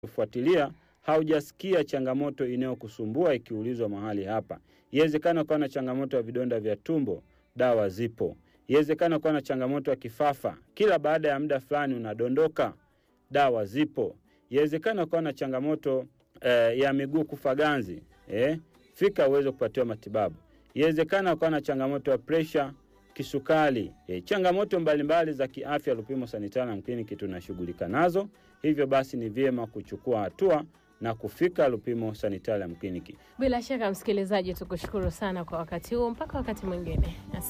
kufuatilia haujasikia changamoto inayokusumbua ikiulizwa mahali hapa. Iwezekana ukawa na changamoto ya vidonda vya tumbo, dawa zipo. Iwezekana ukawa na changamoto ya kifafa, kila baada ya muda fulani unadondoka, dawa zipo. Iwezekana ukawa na changamoto eh, ya miguu kufa ganzi, eh, fika uweze kupatiwa matibabu. Iwezekana ukawa na changamoto ya presha, kisukari, eh, changamoto mbalimbali za kiafya. Lupimo Sanitarium Clinic tunashughulika nazo, hivyo basi ni vyema kuchukua hatua na kufika Lupimo Sanitarium Clinic. Bila shaka msikilizaji, tukushukuru sana kwa wakati huu. Mpaka wakati mwingine, asante.